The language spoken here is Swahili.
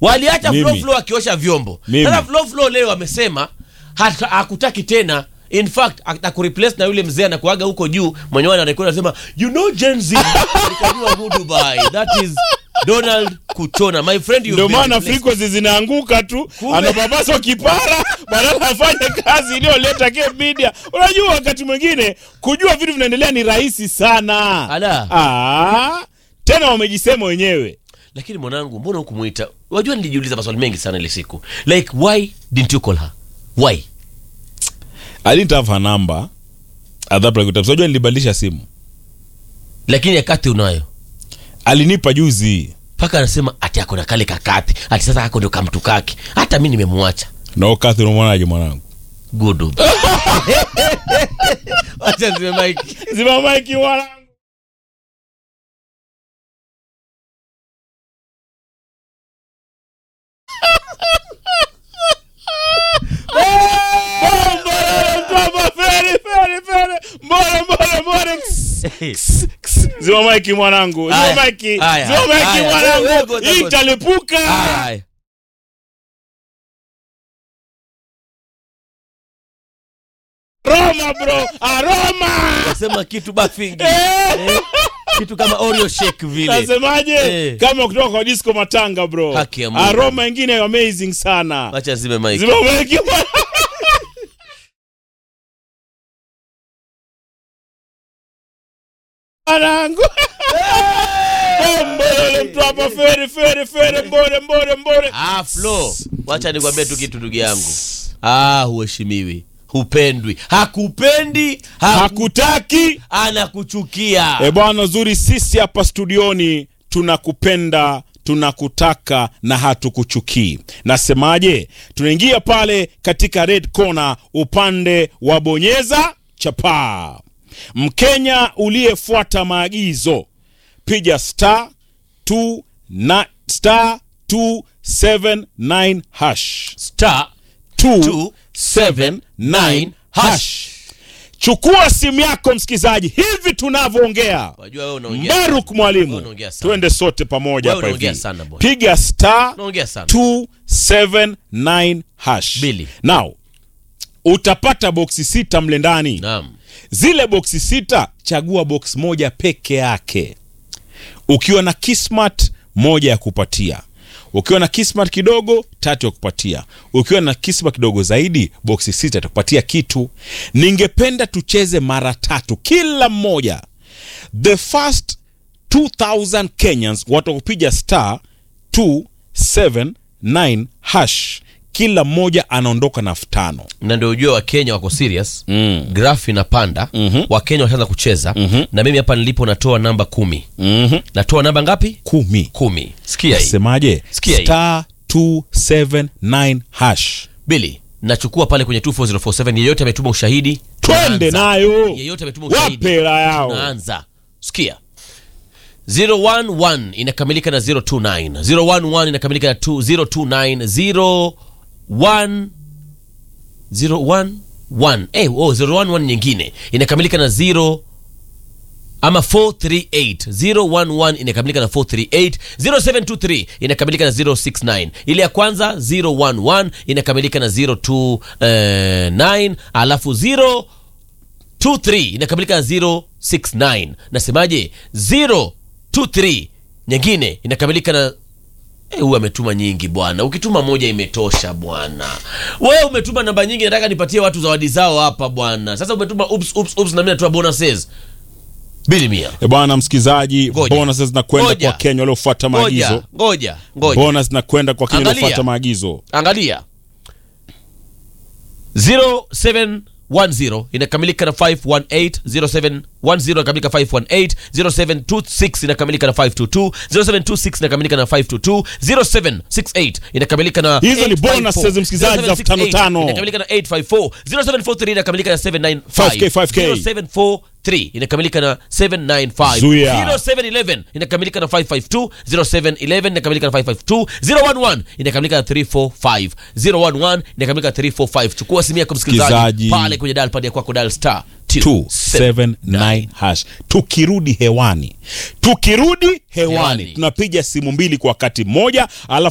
waliacha Mimi. Flo Flo akiosha vyombo Mimi. sasa Flo Flo leo amesema hata- hakutaki tena in fact atakureplace na yule mzee anakuaga huko juu mwenye wana rekodi anasema you know Gen Z alikajua go Dubai that is Donald Kuchona my friend you ndio maana frequency zinaanguka tu Kumbe- anapapaswa kipara badala afanye kazi iliyoleta Cape Media. Unajua, wakati mwingine kujua vitu vinaendelea ni rahisi sana. Ala. Ah, tena wamejisema wenyewe. lakini mwanangu mbona hukumuita wajua nilijiuliza maswali mengi sana ile siku like why didn't you call her why I didn't have her number at that point. Unajua nilibadilisha simu, lakini akati unayo alinipa juzi. mpaka anasema ati ako na kale kakati ati sasa ako ndio kamtu kake hata mi nimemwacha No, Catherine, unamwonaje mwanangu? gudu wacha zime mike Zima maiki mwanangu. Zima maiki mwanangu, zima Aya, maiki, aya, zima maiki aya. mwanangu, Wewe ngoja, hii ngoja. italipuka. Aya. Roma bro, aroma. nasema kitu bafingi eh, kitu kama oreo shake vile Nasemaje? Eh. Kama kutoka kwa disco matanga bro. Haki ya Mungu. Aroma ingine amazing sana. wacha zime mike Zima maiki mwanangu. Mwanangu. Mbole mtu hapa fere fere fere mbore mbore mbore. ah flo wacha nikwambie tu kitu ndugu yangu ah huheshimiwi hupendwi hakupendi haku, Hakutaki. anakuchukia E bwana zuri, sisi hapa studioni tunakupenda tunakutaka na hatukuchukii. Nasemaje? Tunaingia pale katika red corner upande wa bonyeza chapaa. Mkenya uliyefuata maagizo, piga star 2 na star 279 hash star 279 hash. Chukua simu yako msikizaji, hivi tunavyoongea wajua wewe unaongea Mbaruk Wewe mwalimu, unaongea sana. twende sote pamoja Wewe hapa unaongea hivi. sana bwana. Piga star unaongea sana 279 hash. Bili. Now utapata boksi sita mle ndani. naam Zile boksi sita, chagua box moja peke yake. Ukiwa na Kismat, moja ya kupatia. Ukiwa na Kismat kidogo, tatu ya kupatia. Ukiwa na Kismat kidogo zaidi, boksi sita itakupatia kitu. Ningependa tucheze mara tatu kila mmoja. The first 2000 Kenyans watakupiga star 279 hash, kila mmoja anaondoka na elfu tano. na ndio ujue wakenya wako serious Mm. graph inapanda Mhm. wakenya washaanza kucheza Mhm. na mimi hapa nilipo natoa namba kumi Mhm. natoa namba ngapi Kumi. kumi sikia hii Semaje? Sikia hii. Star 279 hash. bili nachukua pale kwenye 24047 yeyote ametuma ushahidi Twende tunaanza. nayo. yeyote ametuma ushahidi Wape hela yao. tunaanza sikia 011 inakamilika na 029 011 inakamilika na 2 029 01 011 eh oh 011 nyingine inakamilika na 0 ama 438 011 inakamilika na 438 0723 inakamilika na 069 ile ya kwanza 011 inakamilika na 029 alafu 0 23 inakamilika na 069 nasemaje 023 nyingine inakamilika na Eh, huyu ametuma nyingi bwana ukituma moja imetosha bwana wewe umetuma namba nyingi nataka nipatie watu zawadi zao hapa bwana sasa umetuma ups, ups, ups, na mimi natoa bonuses bili mia E bwana msikizaji, Ngoja. bonus zinakwenda Ngoja. kwa Kenya waliofuata ngoja maagizo. ngoja ngoja Bonus zinakwenda kwa Kenya Angalia. waliofuata maagizo. angalia 0710 inakamilika na 518 0710 inakamilika 518 0726 inakamilika na 522 0726 inakamilika na 522 0768 inakamilika na Hizo ni 854. bonuses, msikilizaji, za 0768 tano. inakamilika na 854 0743 inakamilika na 795 5K, 5K. 0743 inakamilika na 795 Zuia. 0711 inakamilika na 552 0711 inakamilika na 552 011 inakamilika na 345 011 inakamilika na 345 chukua simu yako msikilizaji Msikilizaji. pale kwenye dial pad ya kwako dial star 279 hash. Tukirudi hewani, tukirudi hewani, Hewani. tunapiga simu mbili kwa wakati mmoja, alafu